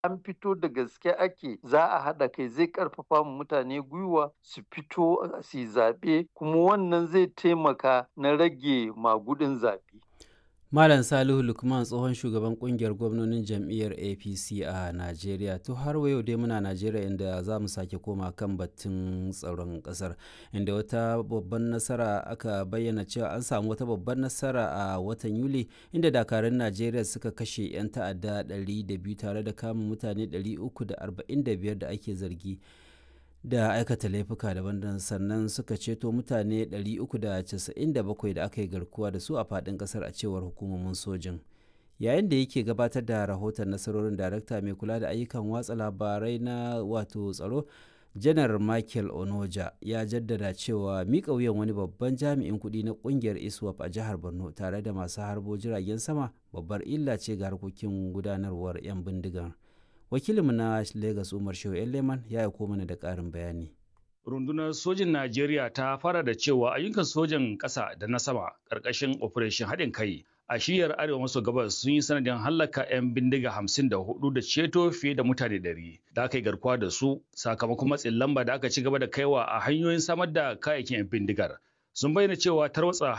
an fito da gaske ake za a haɗa kai zai ƙarfafa mu mutane gwiwa su fito su yi zaɓe kuma wannan zai taimaka na rage magudin zaɓe. Malam Salihu Lukman tsohon shugaban kungiyar gwamnonin jam'iyyar APC a Najeriya. To har wa yau dai muna Najeriya inda za mu sake koma kan batun tsaron ƙasar inda wata babban nasara aka bayyana cewa an samu wata babban nasara a watan Yuli inda dakarun Najeriya suka kashe 'yan ta'adda 200 tare da kama mutane 345 da ake zargi. da aikata laifuka daban sannan suka ceto mutane 397 da aka yi garkuwa da su a faɗin ƙasar a cewar hukumomin sojin yayin da yake gabatar da rahoton nasarorin darakta mai kula da ayyukan watsa labarai na wato tsaro janar michael onoja ya jaddada cewa miƙa wuyan wani babban jami'in kuɗi na ƙungiyar iswap a jihar borno tare da masu harbo jiragen sama babbar illa ce ga harkokin gudanarwar 'yan bindigar wakilinmu na Legas Umar Shehu Leman ya aiko mana da ƙarin bayani. Rundunar sojin Najeriya ta fara da cewa ayyukan sojan ƙasa da na sama ƙarƙashin Operation haɗin kai a shiyar arewa maso gabas sun yi sanadin hallaka 'yan bindiga hamsin da hudu da ceto fiye da mutane ɗari da aka yi garkuwa da su sakamakon matsin lamba da aka ci gaba da kaiwa a hanyoyin samar da kayayyakin 'yan bindigar. Sun bayyana cewa tarwatsa